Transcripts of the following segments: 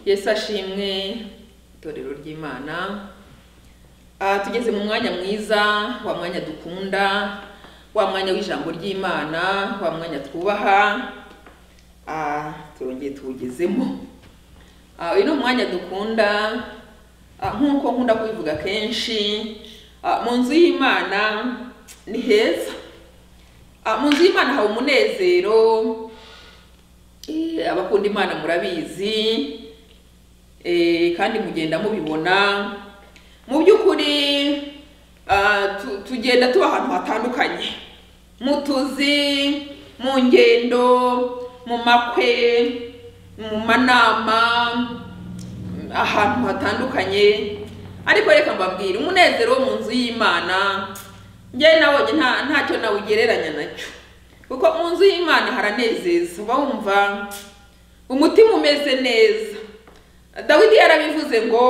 yesu ashimwe itorero ry'imana Ah, tugeze mu mwanya mwiza wa mwanya dukunda wa mwanya w'ijambo ry'imana wa mwanya twubaha Ah, turongeye tuwugezemo Ah, uyu ni umwanya dukunda Ah, nk'uko nkunda kubivuga kenshi ah, mu nzu y'imana ni heza Ah, mu nzu y'imana haba umunezero Eh, abakunda imana murabizi Eh, kandi mugenda mubibona mu by'ukuri ah, tu- tugenda tuba ahantu hatandukanye mu tuzi mu ngendo mu makwe mu manama ahantu hatandukanye ariko reka mbabwire umunezero wo mu nzu y'imana njye nabonye nta ntacyo nawugereranya nacyo kuko mu nzu y'imana haranezeza uba wumva umutima umeze neza dawidi yarabivuze ngo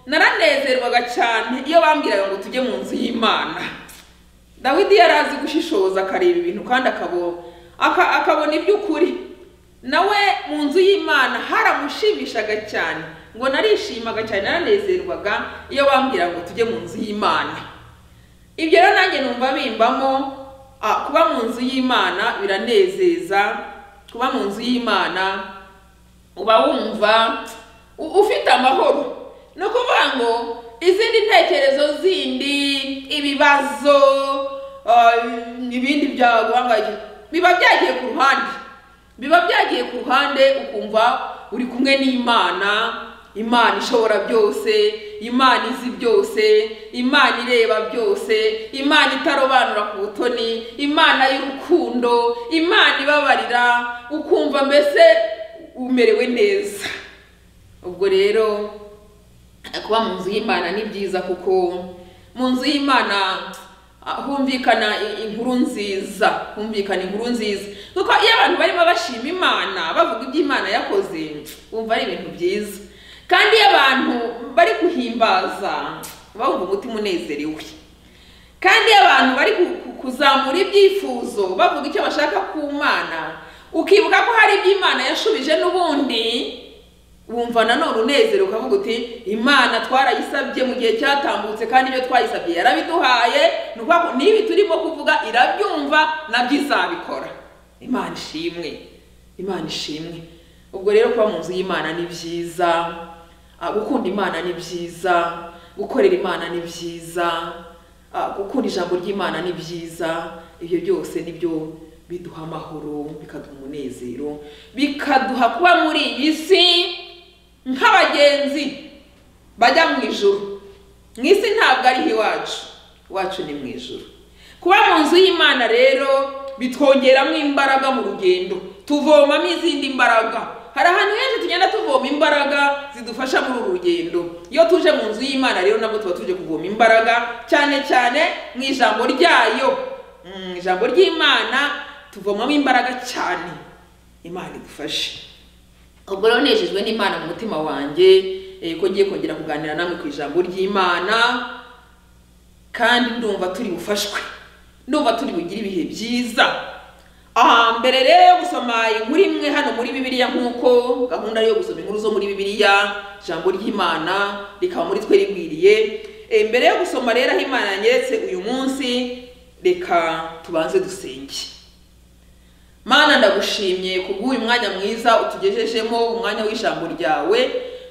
naranezerwaga cyane iyo bambwiraga ngo tujye mu nzu y'imana dawidi yari azi gushishoza akareba ibintu kandi akabo- aka- akabona iby'ukuri nawe mu nzu y'imana haramushimishaga cyane ngo narishimaga cyane naranezerwaga iyo bambwiraga ngo tujye mu nzu y'imana ibyo rero nanjye numva bimbamo ah, kuba mu nzu y'imana biranezeza kuba mu nzu y'imana uba wumva u- ufite amahoro ni ukuvuga ngo izindi ntekerezo zindi ibibazo ah, ibindi byaguhangayikije biba byagiye ku ruhande biba byagiye ku ruhande ukumva uri kumwe n'imana imana ishobora byose imana izi byose imana ireba byose imana itarobanura ku butoni imana y'urukundo imana ibabarira ukumva mbese umerewe neza ubwo rero kuba mu nzu y'imana ni byiza kuko mu nzu y'imana ah, humvikana i- inkuru nziza humvikana inkuru nziza kuko iyo abantu barimo bashima imana bavuga ibyo imana yakoze wumva ari ibintu byiza kandi iyo abantu bari guhimbaza bumva umutima unezerewe kandi iyo abantu bari ku- ku- kuzamura ibyifuzo bavuga icyo bashaka ku mana ukibuka ko hari ibyo imana yashubije n'ubundi wumva nanone unezero ukavuga uti imana twarayisabye mu gihe cyatambutse kandi ibyo twayisabye yarabiduhaye ni ukuvuga ngo n'ibi turimo kuvuga irabyumva nabyo izabikora imana ishimwe imana ishimwe ubwo rero kuba mu nzu y'imana ni byiza ah, gukunda imana ni byiza gukorera imana ni byiza ah, gukunda ijambo ry'imana ni byiza ibyo byose nibyo biduha amahoro bikaduha umunezero bikaduha kuba muri iyi si nk'abagenzi bajya mu ijuru mu isi ntabwo ari iwacu iwacu ni mu ijuru kuba mu nzu y'imana rero bitwongeramo imbaraga mu rugendo tuvomamo izindi mbaraga hari ahantu henshi tugenda tuvoma imbaraga zidufasha muri uru rugendo iyo tuje mu nzu y'imana rero nabwo tuba tuje kuvoma imbaraga cyane cyane mu ijambo ryayo mu ijambo ry'imana tuvomamo imbaraga cyane imana idufashe ubwo rero nejejwe n'imana mu mutima wanjye eh, ko ngiye kongera kuganira namwe ku ijambo ry'imana kandi ndumva turi bufashwe ndumva turi bugire ibihe byiza aha mbere rero yo gusoma inkuru imwe hano muri bibiliya nk'uko gahunda yo gusoma inkuru zo muri bibiliya ijambo ry'imana rikaba muri twe rigwiriye Eh, mbere yo gusoma rero aho imana yanyeretse uyu munsi reka tubanze dusenge mana ndagushimye kubw'uyu mwanya mwiza utugejejemo umwanya w'ijambo ryawe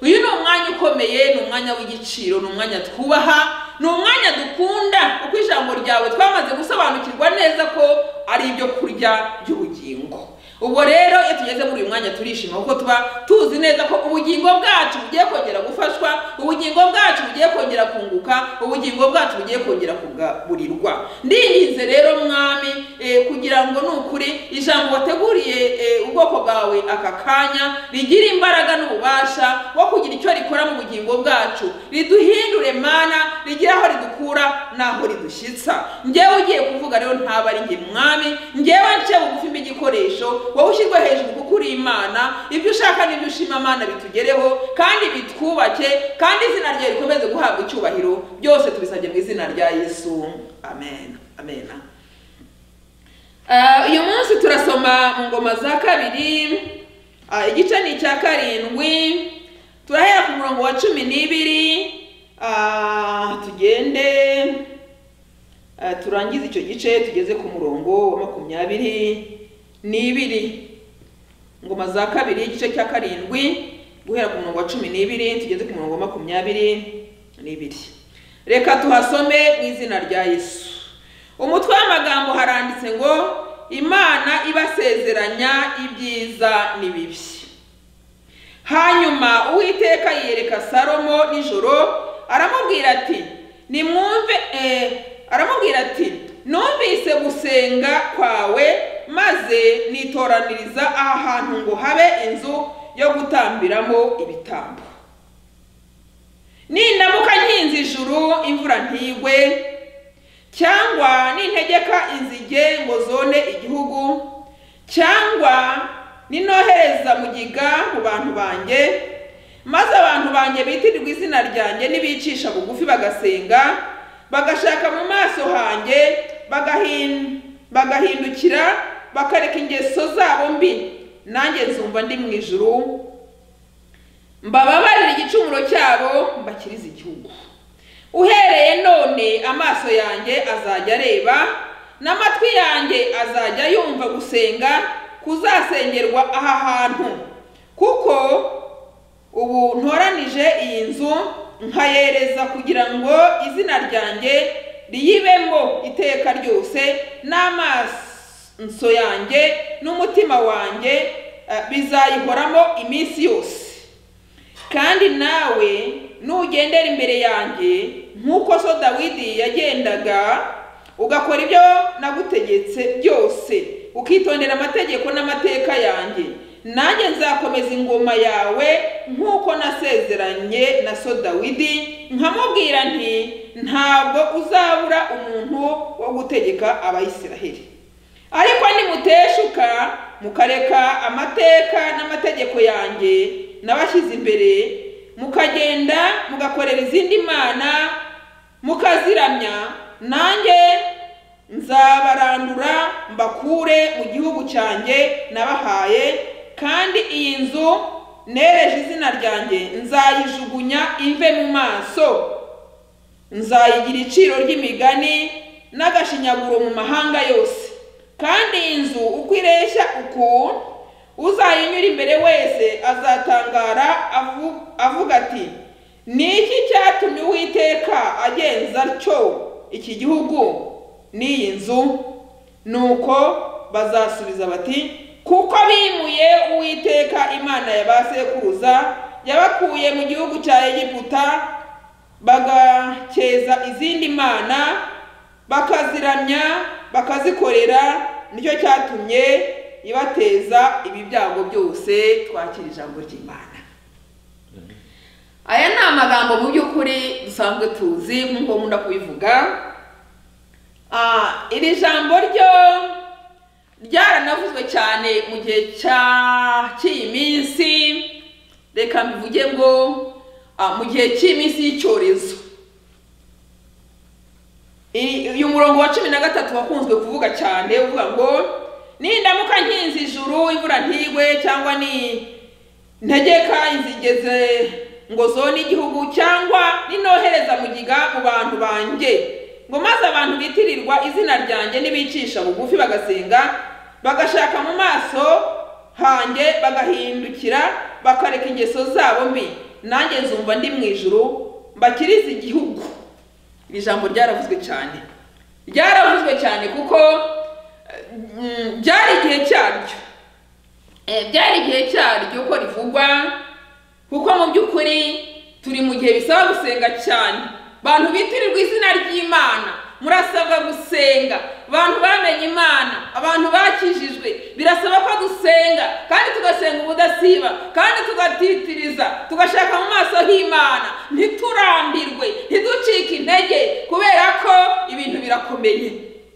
uyu ni umwanya ukomeye ni umwanya w'igiciro ni umwanya twubaha ni umwanya dukunda kuko ijambo ryawe twamaze gusobanukirwa neza ko ari ibyo kurya by'ubugingo ubwo rero iyo tugeze muri uyu mwanya turishima kuko tuba tuzi neza ko ubugingo bwacu bugiye kongera gufashwa ubugingo bwacu bugiye kongera kunguka ubugingo bwacu bugiye kongera kugaburirwa ndinginze rero mwami eh, kugira ngo ni ukuri ijambo wateguriye eh, ubwoko bwawe aka kanya rigira imbaraga n'ububasha wo kugira icyo rikora mu bugingo bwacu riduhindure mana rigire aho ridukura n'aho ridushyitsa njyewe ugiye kuvuga rero ntaba ari njye mwami njyewe nce bugufi mbe igikoresho wowe ushyirwe hejuru kuko uri imana ibyo ushaka n'ibyo ushima mana bitugereho kandi bitwubake kandi izina ryawe rikomeze guhabwa icyubahiro byose tubisabye mu izina rya yesu amen amen Ah, uyu munsi turasoma mu ngoma za kabiri Ah, igice ni icya karindwi murongo wa cumi n'ibiri ah, tugende ah, turangize icyo gice tugeze ku murongo wa makumyabiri n'ibiri ngoma za kabiri igice cya karindwi guhera ku murongo wa cumi n'ibiri tugeze ku murongo wa makumyabiri n'ibiri reka tuhasome mu izina rya yesu umutwe w'amagambo haranditse ngo imana ibasezeranya ibyiza n'ibibi hanyuma uwiteka yereka salomo nijoro aramubwira ati nimwumve eh, aramubwira ati numvise gusenga kwawe maze nitoraniriza aha hantu ngo habe inzu yo gutambiramo ibitambo nindamuka nkinze ijuru imvura ntigwe cyangwa nintegeka inzige ngo zone igihugu cyangwa ninohereza mugiga mu bantu banjye maze abantu banjye bitirirwa izina ryanjye nibicisha bugufi bagasenga bagashaka mu maso hanjye bagahin- bagahindukira bakareka ingeso zabo mbi nanjye nzumva ndi mu ijuru mbababarira igicumuro cyabo mbakirize igihugu uhereye none amaso yanjye azajya areba n'amatwi yanjye azajya yumva gusenga kuzasengerwa aha hantu kuko ubu ntoranije iyi nzu nkayereza kugira ngo izina ryanjye riyibemo iteka ryose n'amaso yanjye n'umutima wanjye eh, bizayihoramo iminsi yose kandi nawe nugendera imbere yanjye nk'uko so dawidi yagendaga ugakora ibyo nagutegetse byose ukitondera amategeko n'amateka yanjye nanjye nzakomeza ingoma yawe nk'uko nasezeranye na so dawidi nkamubwira nti ntabwo uzabura umuntu wo gutegeka abayisiraheli ariko nimuteshuka mukareka amateka n'amategeko yanjye nabashyize imbere mukagenda mugakorera izindi mana mukaziramya nanjye nzabarandura mbakure mu gihugu cyanjye nabahaye kandi iyi nzu nereje izina ryanjye nzayijugunya ive mu maso nzayigira iciro ry'imigani n'agashinyaguro mu mahanga yose kandi iyi nzu uko ireshya uku uzayinyura imbere wese azatangara avu- avuga ati ni iki cyatumye uwiteka agenza atyo iki gihugu n'iyi nzu nuko bazasubiza bati kuko bimuye uwiteka imana ya ba sekuruza yabakuye mu gihugu cya egiputa bagakeza izindi mana bakaziramya bakazikorera nicyo cyatumye ibateza ibi byago byose twakira ijambo ry'imana aya ni amagambo mu by'ukuri dusanzwe tuzi nk'uko nkunda kubivuga Ah, iri jambo ryo ryaranavuzwe cyane mu gihe cya cy'iyi minsi reka mbivuge ngo ah, mu gihe cy'iminsi y'icyorezo I- uyu murongo wa cumi na gatatu wakunzwe kuvuga cyane uvuga ngo nindamuka nkinze ijuru imvura ntigwe cyangwa ni ntegeka inzigeze ngo zone igihugu cyangwa ninohereza mugiga mu bantu banjye ngo maze abantu bitirirwa izina ryanjye nibicisha bugufi bagasenga bagashaka mu maso hanjye bagahindukira bakareka ingeso zabo mbi nanjye nzumva ndi mu ijuru mbakirize igihugu iri jambo ryaravuzwe cyane ryaravuzwe cyane kuko mm, byari igihe cyaryo Eh, byari igihe cyaryo ko rivugwa kuko mu by'ukuri turi mu gihe bisaba gusenga cyane bantu bitirirwa izina ry'imana murasabwa gusenga abantu bamenye imana abantu bakijijwe birasaba ko dusenga kandi tugasenga ubudasiba kandi tugatitiriza tugashaka mu maso h'imana ntiturambirwe ntiducike intege kubera ko ibintu birakomeye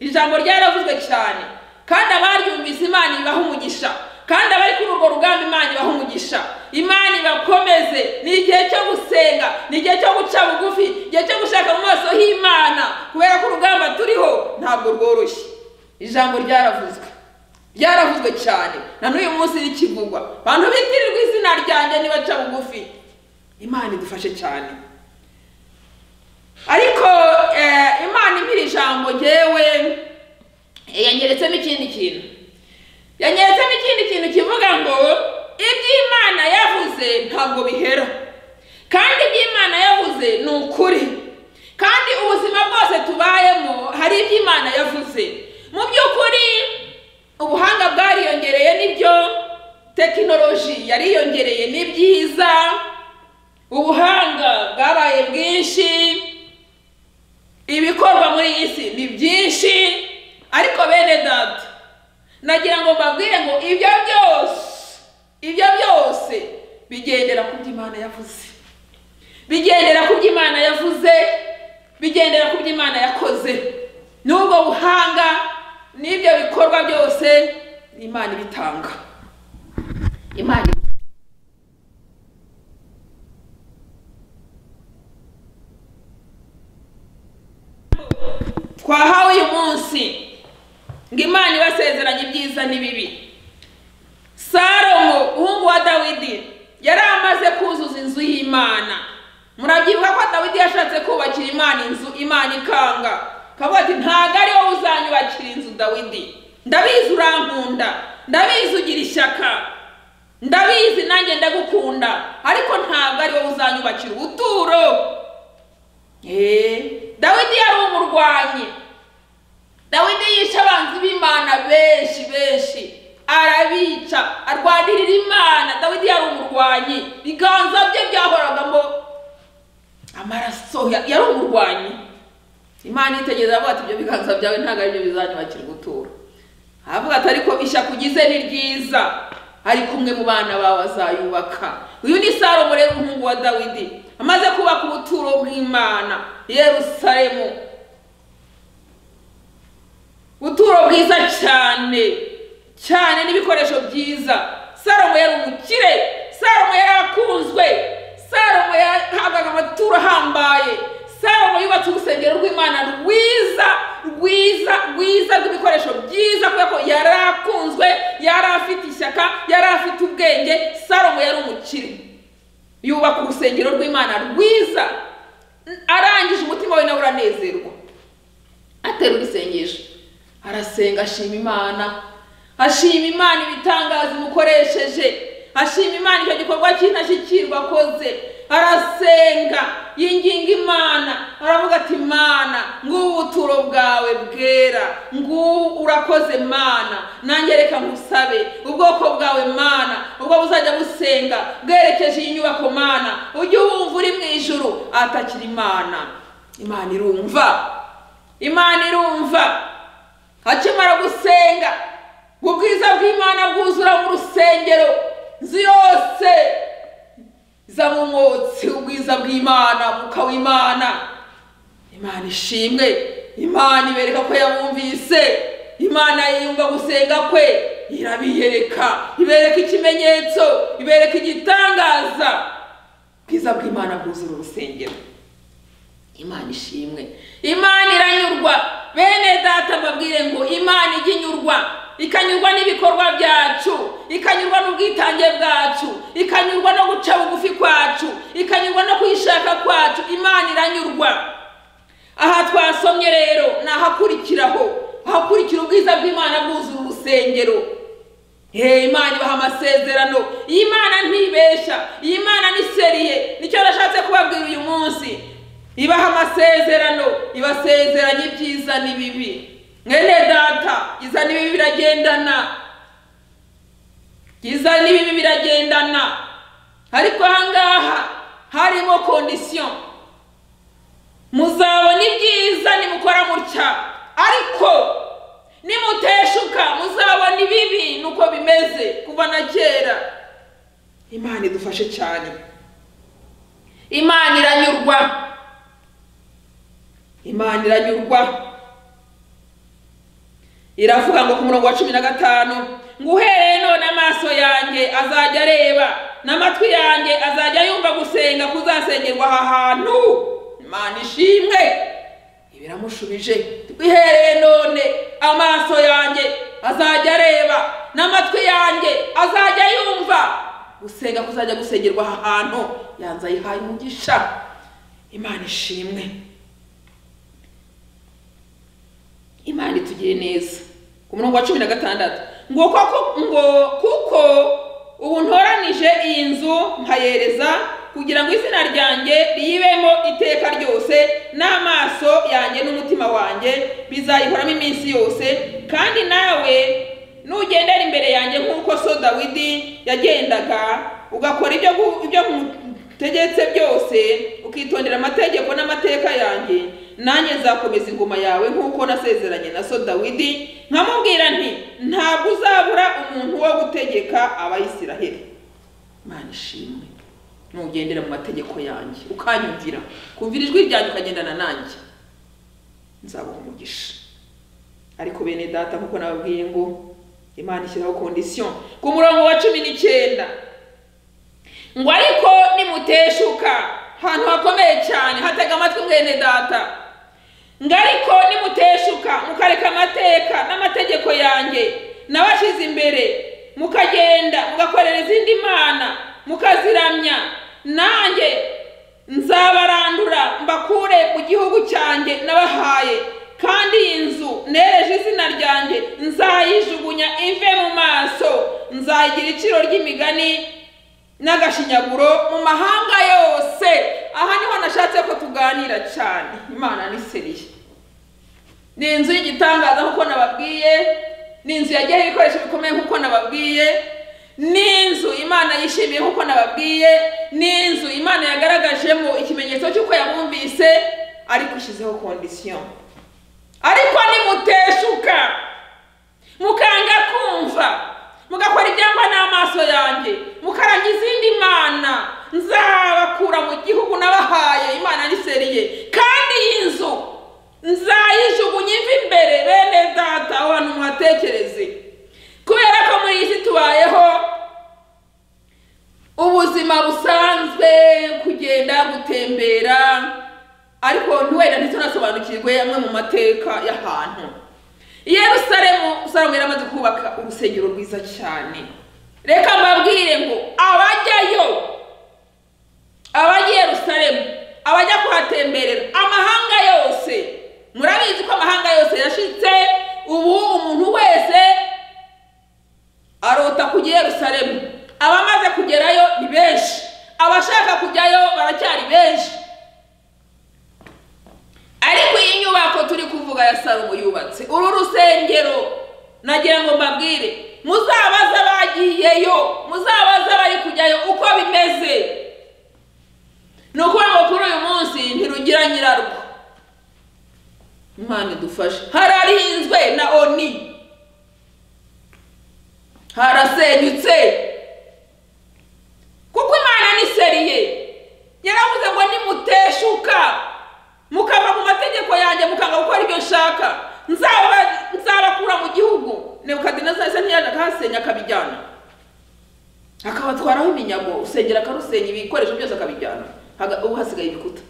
ijambo ryaravuzwe cyane kandi abaryumvise imana ibaha umugisha kandi abari kuri urwo rugamba imana ibaha umugisha imana ibakomeze ni igihe cyo gusenga ni igihe cyo guca bugufi igihe cyo gushaka mu maso h'imana kubera ko urugamba turiho ntabwo rworoshye ijambo ryaravuzwe ryaravuzwe cyane na n'uyu munsi rikivugwa abantu bitirirwa izina ryanjye nibaca bugufi imana idufashe cyane ariko eh, imana impira ijambo ngewe eh, yanyeretsemo ikindi kintu yanyeretsemo ikindi kintu kivuga ngo ibyo imana yavuze ntabwo bihera kandi ibyo imana yavuze ni ukuri kandi ubuzima bwose tubayemo hari ibyo imana yavuze mu by'ukuri ubuhanga bwariyongereye nibyo tekinoloji yariyongereye ni byiza ubuhanga bwabaye bwinshi ibikorwa muri iyi si ni byinshi ariko bene data nagira ngo mbabwire ngo ibyo byose ibyo byose bigendera ku byo imana yavuze bigendera ku byo imana yavuze bigendera ku byo imana yakoze n'ubwo buhanga n'ibyo bikorwa byose imana ibitanga imana ibitanga twahawe uyu munsi ngo imana ibasezeranye ibyiza n'ibibi salomo umuhungu wa dawidi yari amaze kuzuza inzu y'imana murabyibuka ko dawidi yashatse kubakira imana inzu imana ikanga akavuga ati ntabwo ari wowe uzanyubakira inzu dawidi ndabizi urankunda ndabizi ugira ishyaka ndabizi nanjye ndagukunda ariko ntabwo ari wowe uzanyubakira ubuturo eee dawidi yari umurwanyi dawidi yishe abanzi b'imana benshi benshi arabica arwanirira imana dawidi yari umurwanyi ibiganza bye byahoragamo amaraso ya- yari umurwanyi imana yitegereza avuga ati ibyo biganza byawe ntabwo ari byo bizanyubakira ubuturo aravuga ati ariko ishyaka ugize ni ryiza ari kumwe mu bana bawe azayubaka uyu ni salomo rero umuhungu wa dawidi amaze kubaka ubuturo bw'imana yerusalemu ubuturo bwiza cyane cyane n'ibikoresho byiza salomo yari umukire salomo yari akunzwe salomo yahabwaga amaturo ahambaye salomo yubatse urusengero rw'imana rwiza rwiza rwiza rw'ibikoresho byiza kubera ko yari akunzwe yari afite ishyaka yari afite ubwenge salomo yari umukire yubaka urusengero rw'imana rwiza arangije umutima we nawe uranezerwa aterura isengesho arasenga ashima imana ashima imana ibitangaza imukoresheje ashima imana icyo gikorwa cy'intashyikirwa akoze arasenga yinginga imana aravuga ati mana ngubu ubuturo bwawe bwera ngubu urakoze mana nanjye reka ngusabe ubwoko bwawe mana ubwo buzajya busenga bwerekeje iyi nyubako mana ujye wumva uri mu ijuru atakira imana imana irumva imana irumva akimara gusenga ubwiza bw'imana bwuzura mu rusengero inzu yose iza mu mwotsi ubwiza bw'imana umwuka w'imana imana ishimwe imana ibereka ko yabumvise imana yiyumva gusenga kwe irabiyereka ibereka ikimenyetso ibereka igitangaza ubwiza bw'imana bwuzura urusengero imana ishimwe imana iranyurwa bene data mbabwire ngo imana ijya inyurwa ikanyurwa n'ibikorwa byacu ikanyurwa n'ubwitange bwacu ikanyurwa no guca bugufi kwacu ikanyurwa no kuyishaka kwacu imana iranyurwa aha twasomye rero ni ahakurikiraho ahakurikira ubwiza bw'imana bwuzura urusengero Hey, imana ibaha amasezerano iyi mana ntibeshya iyi mana ni seriye nicyo nashatse kubabwira uyu munsi ibaha amasezerano ibasezeranye ibyiza n'ibibi mwene data ibyiza n'ibibi biragendana ibyiza n'ibibi biragendana ariko ahangaha harimo kondisiyo muzabona ibyiza nimukora mutya ariko nimuteshuka muzabona ibibi nuko bimeze kuva na kera imana idufashe cyane imana iranyurwa imana iranyurwa iravuga ngo ku murongo wa cumi na gatanu ngo uhereye none amaso yanjye azajya areba n'amatwi yanjye azajya yumva gusenga kuzasengerwa aha hantu imana ishimwe biramushubije twihereye none amaso yanjye azajya areba n'amatwi yanjye azajya yumva gusenga kuzajya gusengerwa aha hantu yanze ayihaye umugisha imana ishimwe imana itugire neza ku murongo wa cumi na gatandatu ngo koko ngo kuko ubu ntoranije iyi nzu nkayereza kugira ngo izina ryanjye ribemo iteka ryose n'amaso yanjye n'umutima wanjye bizayihoramo iminsi yose kandi nawe nugendera imbere yanjye nk'uko so dawidi yagendaga ugakora ibyo gu- ibyo ngutegetse byose ukitondera amategeko n'amateka yanjye nanjye nzakomeza ingoma yawe nk'uko nasezeranye na so dawidi nkamubwira nti ntabwo uzabura umuntu wo gutegeka abayisiraheli mana ishimwe nugendera mu mategeko yanjye ukanyumvira kumvira ijwi ryanjye ukagendana nanjye nzaguha umugisha ariko bene data nk'uko nababwiye ngo imana ishyiraho kondisiyo ku murongo wa cumi n'icyenda ngo ariko nimuteshuka ahantu hakomeye cyane hatega amatwi mwene data ngo ariko nimuteshuka mukareka amateka n'amategeko yanjye nabashyize imbere mukagenda mugakorera izindi mana mukaziramya nanjye nzabarandura mbakure mu gihugu cyanjye nabahaye kandi iyi nzu nereje izina ryanjye nzayijugunya ive mu maso nzayigira iciro ry'imigani n'agashinyaguro mu mahanga yose aha niho nashatse ko tuganira cyane imana ni seriye ni inzu y'igitangaza nk'uko nababwiye ni inzu yagiyeho ibikoresho bikomeye nk'uko nababwiye ni inzu imana yishimiye nk'uko nababwiye ni inzu imana yagaragajemo ikimenyetso cy'uko yabumvise ariko ishyizeho kondisiyo ariko nimuteshuka mukanga kumva mugakora ibyangwa n'amaso yanjye mukaranga izindi mana nzabakura mu gihugu nabahaye imana niseriye kandi iyi nzu nzayijugunya iva imbere bene data aho hantu muhatekereze kubera ko muri iyi si tubayeho ubuzima busanzwe kugenda gutembera ariko wenda ntitunasobanukirwe amwe mu mateka y'ahantu i yerusalemu usanga yaramaze kubaka urusengero rwiza cyane reka mbabwire ngo abajyayo abajya i yerusalemu abajya kuhatemberera amahanga yose murabizi ko amahanga yose yashitse ubu umuntu wese arota kujya i yerusalemu abamaze kugerayo ni benshi abashaka kujyayo baracyari benshi ariko iyi nyubako turi kuvuga ya salomo yubatse uru rusengero nagira ngo mbabwire muzabaze abagiyeyo muzabaze abari kujyayo uko bimeze ni ukuvuga ngo kuri uyu munsi ntirugira nyirarwo imana idufashe hararinzwe na oni harasenyutse kuko imana ni seriye yaravuze ngo nimuteshuka mukava mu mategeko yanjye mukanga gukora ibyo nshaka nzaba- nzabakura mu gihugu nebukadinezari se ntiyajya akahasenya akabijyana akabatwaraho iminyago usengera akarusenya ibikoresho byose akabijyana Haga- ubu hasigaye ibikuta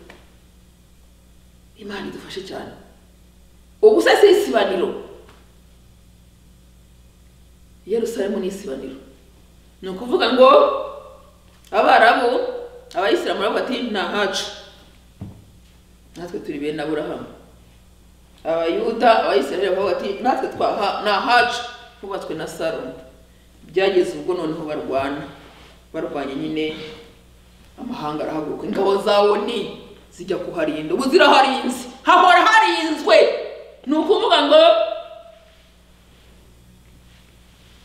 imana idufashe cyane ubu se si isibaniro yerusalemu ni isibaniro ni ukuvuga ngo abarabu abayisilamu baravuga ati ni ahacu natwe turi bene aburahamu abayuda abayisiraheli bavuga bati natwe twaha ni ahacu hubatswe na salomo byageze ubwo noneho barwana barwanye nyine amahanga arahaguruka ingabo za oni zijya kuharinda ubu ziraharinze hahora harinzwe ni ukuvuga ngo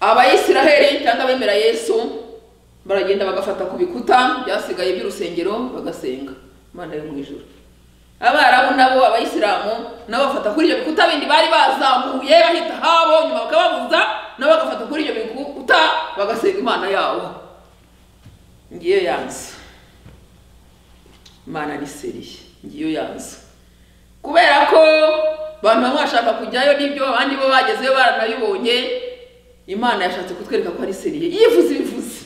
abayisiraheli cyangwa abemera yesu baragenda bagafata ku bikuta byasigaye by'urusengero bagasenga imana yo mu ijuru abarabu nabo abayisilamu nabo bafata kuri ibyo bikuta bindi bari bazamuye bahita habo nyuma bakababuza nabo bagafata kuri ibyo bikuta bagasenga imana yabo ngiyo yanzu imana ni seriye ngiyo yanzu kubera ko abantu bamwe bashaka kujyayo n'ibyo abandi bo bagezeyo baranabibonye imana yashatse kutwereka ko ari seriye yivuze ibivuze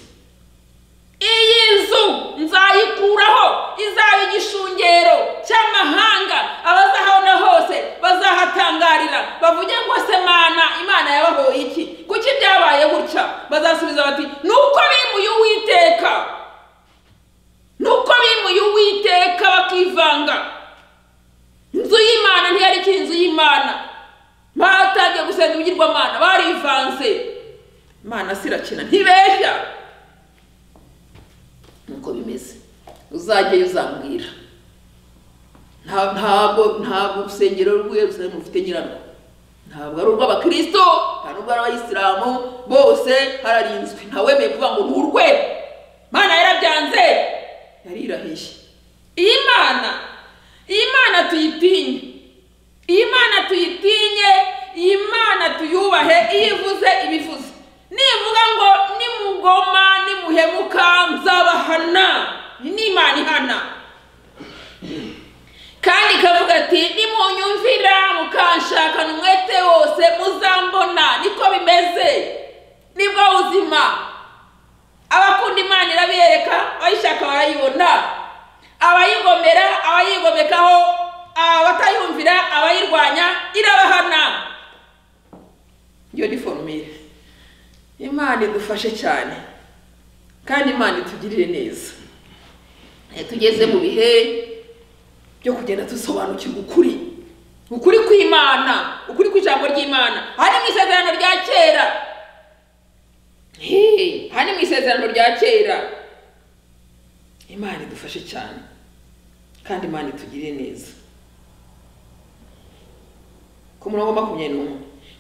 iyi nzu nzayikuraho izaba igishungero cy'amahanga abazahabona hose bazahatangarira bavuge ngo se mana imana yabahoye iki kuki byabaye gutya bazasubiza bati ni uko bimuye uwiteka bakivanga inzu y'imana ntiyari ikiri inzu y'imana batangiye gusenga ibigirwamana barivanze imana se irakina ntibeshya nuko bimeze uzajyayo uzambwira Nta- ntabwo ntabwo urusengero rw'Yerusalemu rufite nyirarwo ntabwo ari urw'abakirisito nta n'ubwo ari abayisilamu bose hararinzwe ntawemeye kuvuga ngo nturwe imana yarabyanze yarirahiye iyi mana iyi mana tuyitinye iyi mana tuyitinye iyi mana tuyubahe iyo ivuze ibivuze nivuga ngo nimugoma nimuhemuka nzabahana Iyi ni imana ihana kandi ikavuga ati nimunyumvira mukanshakana umwete wose muzambona niko bimeze nibwo buzima abakunda imana irabiyereka abayishaka barayibona abayigomera abayigomekaho abatayumvira abayirwanya irabahana iyo ni forumire imana idufashe cyane kandi imana itugirire neza Eh, tugeze mu bihe byo kugenda dusobanukirwa ukuri ukuri kw'imana ukuri kw'ijambo ry'imana hari mu isezerano rya kera Hey, hari mu isezerano rya kera imana idufashe cyane kandi imana itugirire neza ku murongo wa makumyabiri n'umwe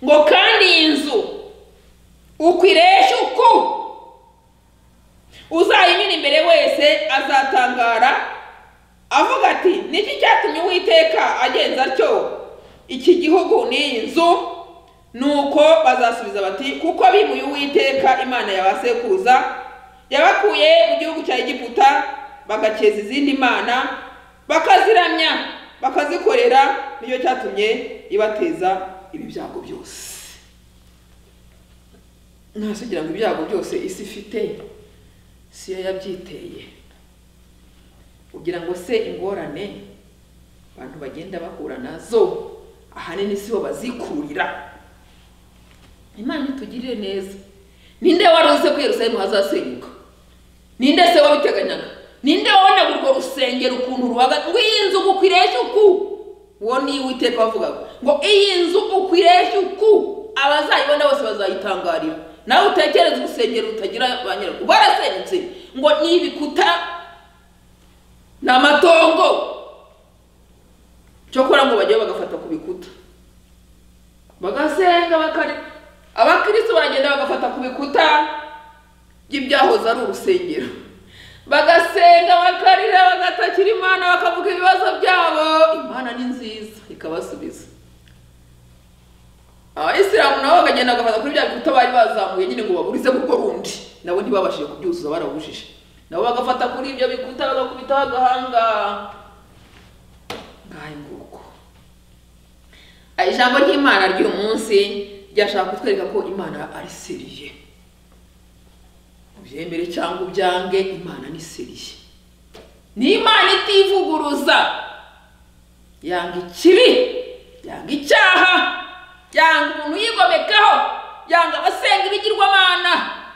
ngo kandi iyi nzu uko iresha uku uzayimena imbere wese azatangara avuga ati niki cyatumye uwiteka agenza atyo iki gihugu n'iyi nzu nuko bazasubiza bati kuko bimuye uwiteka imana yabasekuruza yabakuye mu gihugu cya egiputa bagakeza izindi mana bakaziramya bakazikorera nicyo cyatumye ibateza ibi byago byose ntasi ugira ngo ibyago byose isi ifite si yo yabyiteye kugira ngo se ingorane abantu bagenda bahura nazo ahanini si bo bazikurira imana itugirire neza ninde wari uzi ko yerusalemu hazasenyuka ninde se wabiteganyaga ninde wabonaga urwo rusengero ukuntu rubaga ngo iyi nzu gukwireshya uku uwo ni uwiteka wavugaga ngo iyi nzu ukwireshya uku abazayibona bose bazayitangarira nawe utekereze urusengero rutagira ba nyirarwo rwarasenyutse ngo ni ibikuta ni amatongo cyokora ngo bajye bagafata ku bikuta bagasenga bakari abakristo baragenda bagafata ku bikuta by'ibyahoze ari urusengero bagasenga bakarira bagatakira imana bakavuga ibibazo byabo imana ni nziza ikabasubiza abayisilamu nabo bakagenda bagafata kuri bya bikuta bari bazamuye nyine ngo baburize kuko rundi nabo ntibabashije kubyuzuza barabujije nabo bagafata kuri ibyo bikuta bagakubitaho agahanga ngahe nguko Aya ijambo ry'imana ry'uyu munsi ryashaka kutwereka ko imana ari seriye ubyemere cyangwa ubyange imana ni seriye ni imana itivuguruza yanga ikibi yanga icyaha yanga umuntu uyigomekaho yanga abasenga ibigirwamana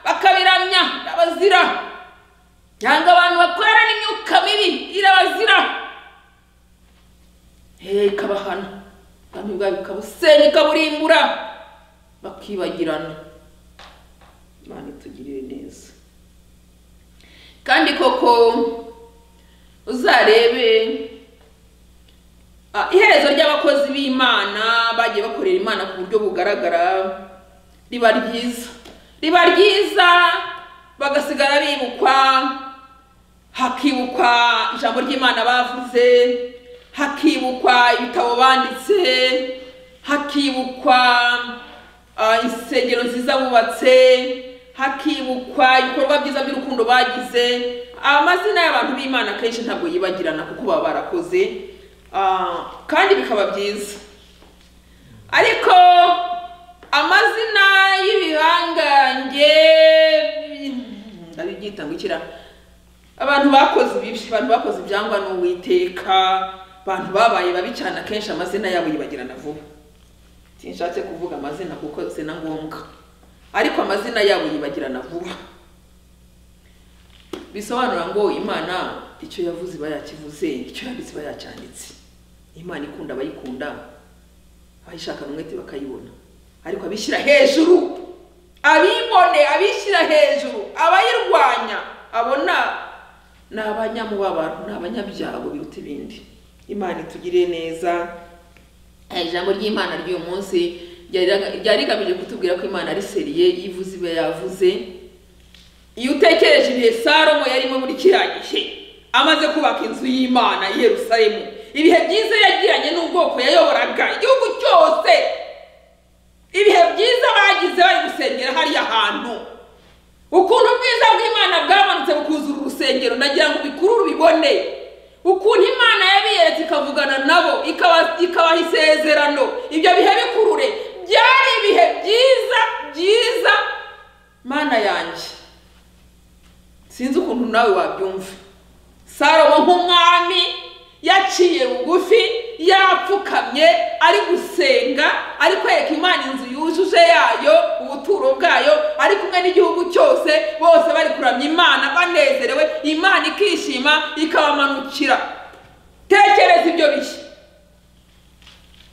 bakabiramya abazira cyangwa abantu bakorana n'imyuka mibi irabazira hehe ikabahana ubwami bwayo ikabusenya ikaburimbura bakibagirana imana itugirire neza kandi koko uzarebe ah, iherezo ry'abakozi b'imana bagiye bakorera imana ku buryo bugaragara riba ryiza riba ryiza bagasigara bibukwa hakibukwa ijambo ry'imana bavuze hakibukwa ibitabo banditse hakibukwa ah, insengero nziza bubatse hakibukwa ibikorwa byiza by'urukundo bagize amazina y'abantu b'imana kenshi ntabwo yibagirana kuko baba barakoze ah, kandi bikaba byiza ariko amazina y'ibihangange ndabyita ngo ikira abantu bakoze ibibi abantu bakoze ibyangwa n'uwiteka abantu babaye babi cyane akenshi amazina yabo yibagirana vuba sinshatse kuvuga amazina kuko si na ngombwa ariko amazina yabo yibagirana vuba bisobanura ngo imana icyo yavuze iba yakivuze icyo yanditse iba yacyanditse imana ikunda abayikunda abayishakana umwete bakayibona ariko abishyira hejuru abibone abishyira hejuru abayirwanya abona ni abanyamubabaro ni abanyabyago biruta ibindi imana itugirire neza Eh, ijambo ry'imana ry'uyu munsi ryari- ryari rigamije kutubwira ko imana ari seriye yivuze ibe yavuze iyo utekereje ibihe salomo yarimo muri kiriya gihe amaze kubaka inzu y'imana i yerusalemu ibihe byiza yagiranye n'ubwoko yayoboraga igihugu cyose ibihe byiza bagize bari gusengera hariya hantu ukuntu ubwiza bw'imana bwamanutse bukuzura urusengero nagira ngo ubikuru ubibone ukuntu imana yabiyeretse ikavugana nabo ikaba- ikabaha isezerano ibyo bihe bikurure byari ibihe byiza byiza mana yanjye sinzi ukuntu nawe wabyumva salomo nk'umwami yaciye bugufi yapfukamye ari gusenga ari kwereka imana inzu yujuje yayo ubuturo bwayo ari kumwe n'igihugu cyose bose bari kuramya imana banezerewe imana ikishima ikabamanukira tekereza ibyo bihe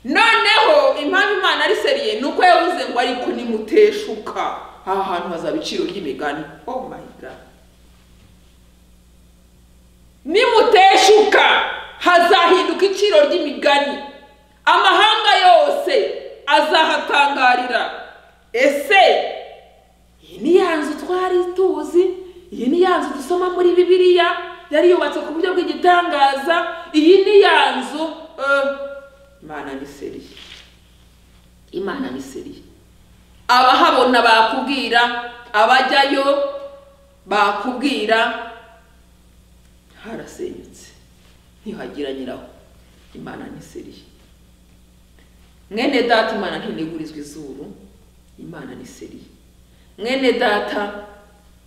noneho impamvu imana ari seriye ni uko yavuze ngo ariko nimuteshuka aha hantu hazaba iciro ry'imigani oh my god nimuteshuka hazahinduka iciro ry'imigani amahanga yose azahatangarira ese iyi ni ya nzu twari tuzi iyi ni ya nzu dusoma muri bibiliya yari yubatse ku buryo bw'igitangaza iyi ni ya nzu eh, imana ni seriye imana ni seriye abahabona bakubwira abajyayo bakubwira harasenyutse ntihagira nyiraho imana ni seriye mwene data imana ntinegurizwa izuru imana ni seriye mwene data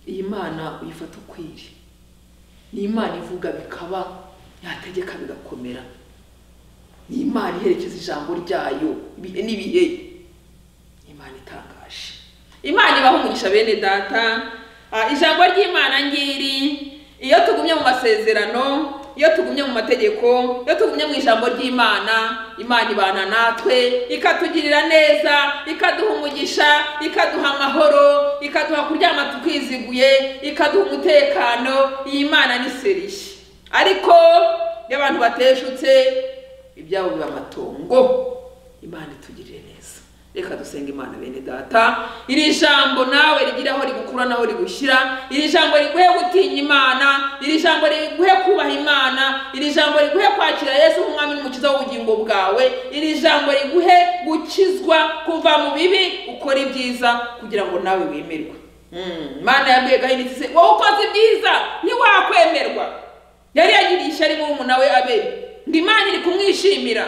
iyi mana uyifata ukwiriye ni imana ivuga bikaba yategeka bigakomera ni imana iherekeza ijambo ryayo ibihe n'ibihe imana itangaje imana ibaha umugisha bene data Ah, ijambo ry'imana ngiri iyo tugumye mu masezerano iyo tugumye mu mategeko iyo tugumye mu ijambo ry'imana imana ibana natwe ikatugirira neza ikaduha umugisha ikaduha amahoro ikaduha kuryama tukiziguye ikaduha umutekano iyi mana ni seriye ariko iyo abantu bateshutse ibyabo biba amatongo imana itugirire neza reka dusenga imana bene data iri jambo nawe rigira aho rigukura n'aho rigushyira iri jambo riguhe gutinya imana iri jambo riguhe kubaha imana iri jambo riguhe kwakira yesu nk'umwami n'umukiza w'ubugingo bwawe iri jambo riguhe gukizwa kuva mu bibi ukora ibyiza kugira ngo nawe wemerwe Mm, imana yabwiye gahini iti se wowe ukoze ibyiza ntiwakwemerwa yari yagiriye ishyari murumuna we abeli ngo imana iri kumwishimira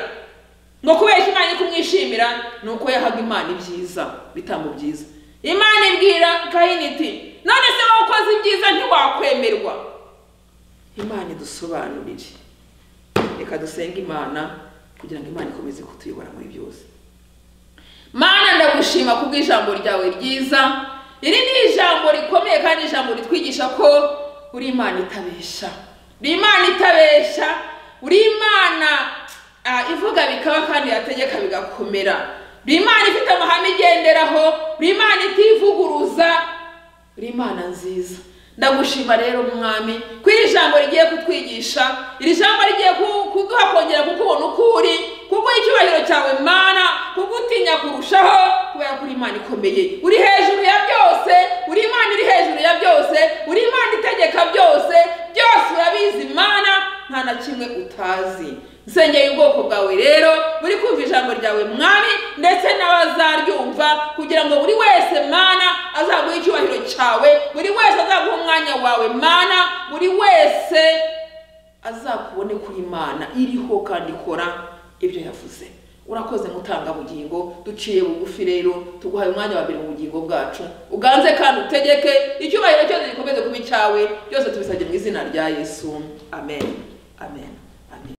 ngo kubeshya imana iri kumwishimira ni uko yahaga imana ibyiza bitambo byiza imana ibwira kayini iti none se wowe ukoze ibyiza ntiwakwemerwa imana idusobanurire reka dusenge imana kugira ngo imana ikomeze kutuyobora muri byose mana ndagushima kubw'ijambo ryawe ryiza iri ni ijambo rikomeye kandi ijambo ritwigisha ko uri imana itabesha uri imana itabesha uri imana ah, ivuga bikaba kandi yategeka bigakomera uri imana ifite amahame igenderaho uri imana itivuguruza uri imana nziza ndagushima rero mwami ko iri jambo rigiye kutwigisha iri jambo rigiye ku- kuduha kongera kukubona uko uri kuguha icyubahiro cyawe mana kugutinya kurushaho kubera ko uri imana ikomeye uri hejuru ya byose uri imana iri hejuru ya byose uri imana itegeka byose byose urabizi mana nta na kimwe utazi nsengeye ubwoko bwawe rero buri kumva ijambo ryawe mwami ndetse n'abazaryumva kugira ngo buri wese mana azaguhe icyubahiro cyawe buri wese azaguha umwanya wawe mana buri wese azakubone ko imana iriho kandi ikora ibyo yavuze urakoze mutanga bugingo duciye bugufi rero tuguhaye umwanya wa mbere mu bugingo bwacu uganze kandi utegeke icyubahiro cyose gikomeze kuba icyawe byose tubisabye mu izina rya yesu amen amen